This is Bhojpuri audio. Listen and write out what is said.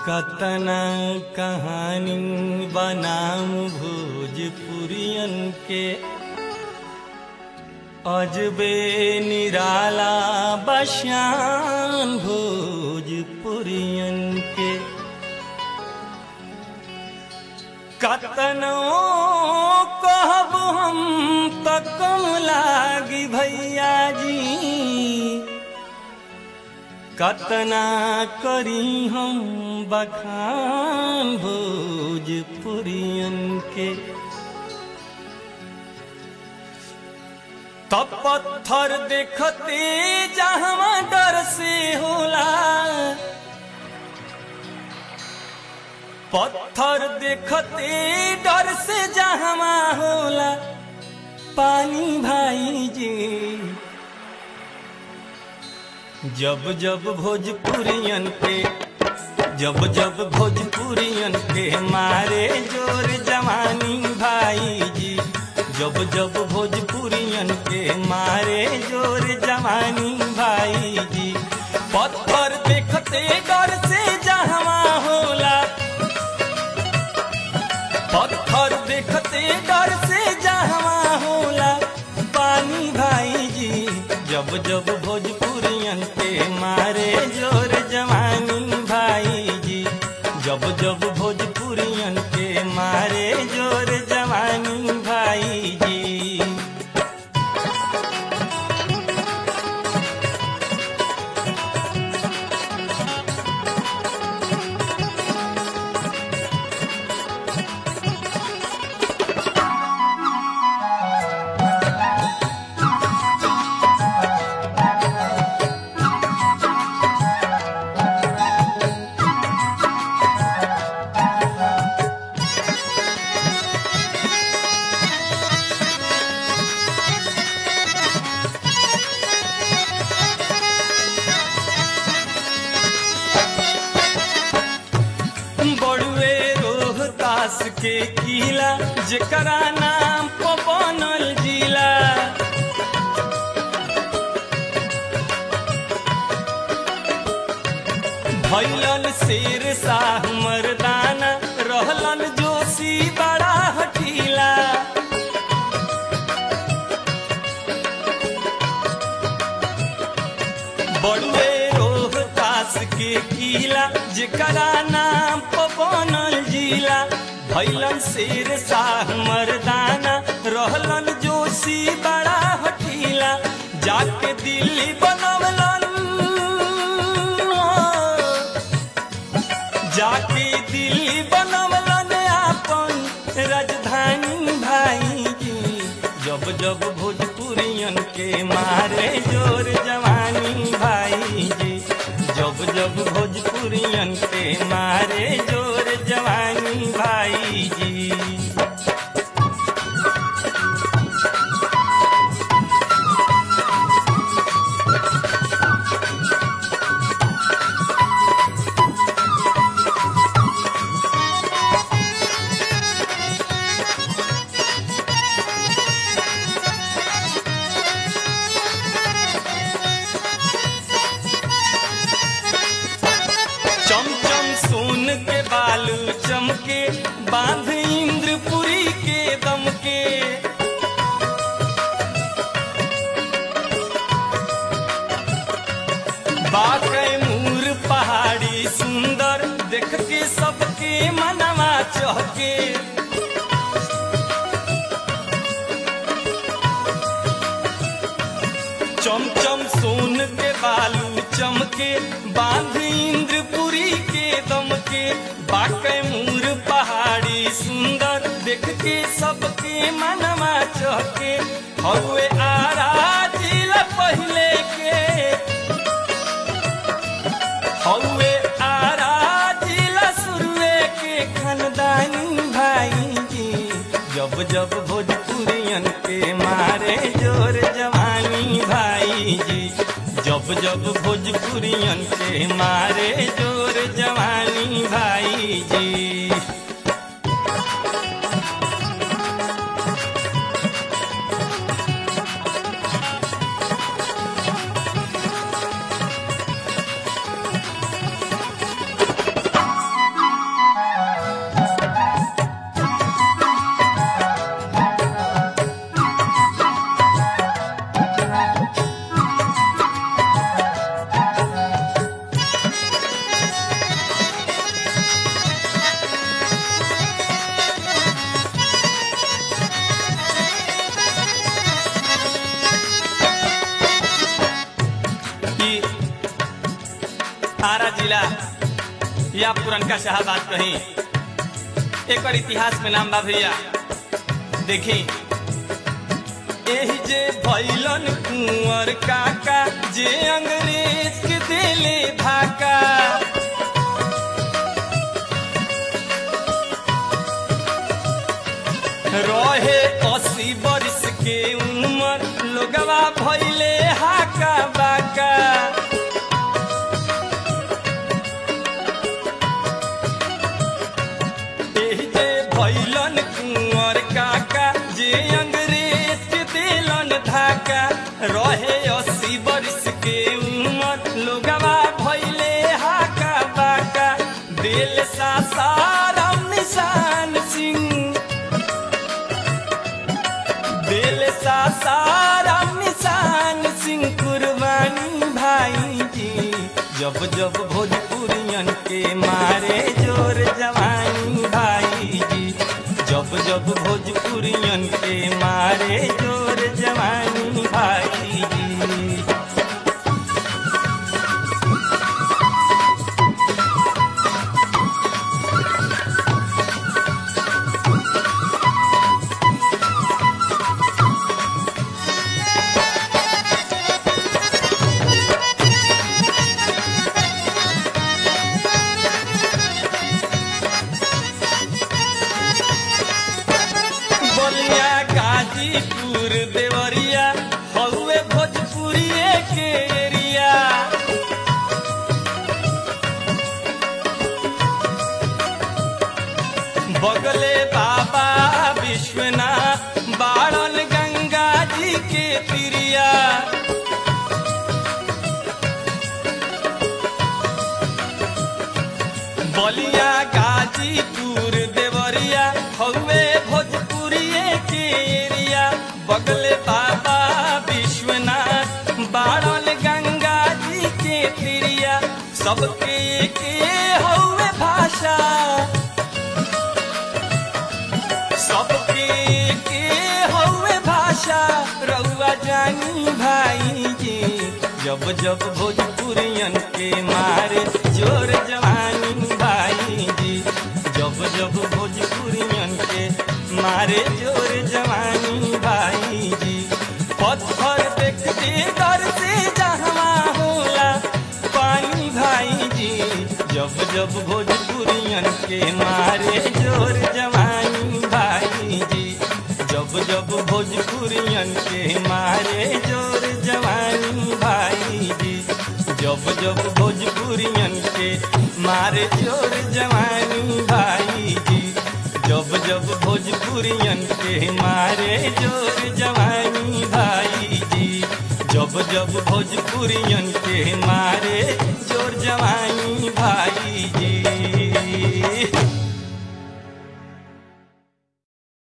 कतना कहानी बनाम भोजपुरियन के अजबे निराला बशान भोजपुरियन के कतनो कहब हम त कम लागी भैया जी कतना करी हम बखान भोजपुरियन के तब पत्थर देखते जहवा डर से होला पत्थर देखते डर से जहवा होला पानी भाई जी जब जब भोजपुरियन के जब जब भोजपुरियन के मारे जोर जवानी भाई जी जब जब भोजपुरियन के मारे जोर जवानी भाई जी पत्थर देखते डर से जहवा होला पत्थर देखते डर से जहवा होला पानी भाई जी जब जब भोजपुरियन के मारे जोर जवानी भाई जी जब जब भोजपुरियन के मारे जोर जवानी भाई जी बड़ुए रोहतास के किला जेकरा नाम पर बनल जिला भैलन शेर शाह मर्दाना रहलन जोशी बड़ा हठीला बड़ुए रोहतास के किला जेकरा नाम पर बनल जिला भैलन शेर शाह मर्दाना रहलन जोशी बड़ा हठीला जाके दिल्ली बनवलन जाके दिल्ली बनवलन आपन राजधानी भाई जी जब जब भोजपुरियन के मारे जोर जवानी भाई जी जब जब भोजपुरियन के मारे जोर जवानी भाई जी चमचम सोन के बालू चमके बांध इंद्रपुरी के दम के बाकै मूर पहाड़ी सुंदर देख के सबके मनवा चहके चमचम सोन के बालू चमके बांध इंद्रपुरी के दम के बाकै मूर पहाड़ी सुंदर देख के सबके मनवा चहके हौवे आरा जिला पहिले के हौवे आरा जिला शुरुए के खानदानी भाई जी जब जब भोजपुरियन के मारे जोर जवानी भाई जी जब जब भोजपुरियन के मारे जोर जवानी भाई जी ई आरा जिला या पुरनका शाहबाद कहीं एक इतिहास में नाम बा भैया देखी एही जे भैलन कुंवर काका जे अंग्रेज के देले धाका रहे अस्सी बरिस के उम्र लोगवा भैले हाका बाका एही जे भैलन कुंवर काका जे अंग्रेज के देलन धाका रहे अस्सी बरिस के उम्र लोगवा भैले हाका बाका दिल सा साराम निशान सिंह दिल सा साराम निशान सिंह कुर्बानी भाई जी जब जब भोजपुरियन के मारे जोर जवानी भाई जी जब जब भोजपुरियन के मारे जोर जवानी भाई जी बलिया गाजीपुर देवरिया हौवे भोजपुरिये के एरिया बगले बाबा विश्वनाथ बाड़न गंगा जी के तिरिया बलिया गाजीपुर देवरिया हौवे भोजपुरिये के एरिया बगले बाबा विश्वनाथ बाड़ल गंगा जी के तिरिया सबके के हौवे भाषा सबके के हौवे भाषा रउआ जानी भाई जी जब जब भोजपुरियन के मारे जोर जवानी भाई जी जब जब भोजपुरियन के मारे जोर जवानी भाई जी पत्थर देखते डर से जहवा होला पानी भाई जी जब जब भोजपुरियन के मारे जोर जवानी भाई जी जब जब भोजपुरियन के मारे जोर जवानी भाई जी जब जब भोजपुरियन के मारे जोर जवानी भाई जी जब जब भोजपुरियन के मारे जोर जवानी भाई जी जब जब भोजपुरियन के मारे जोर जवानी भाई जी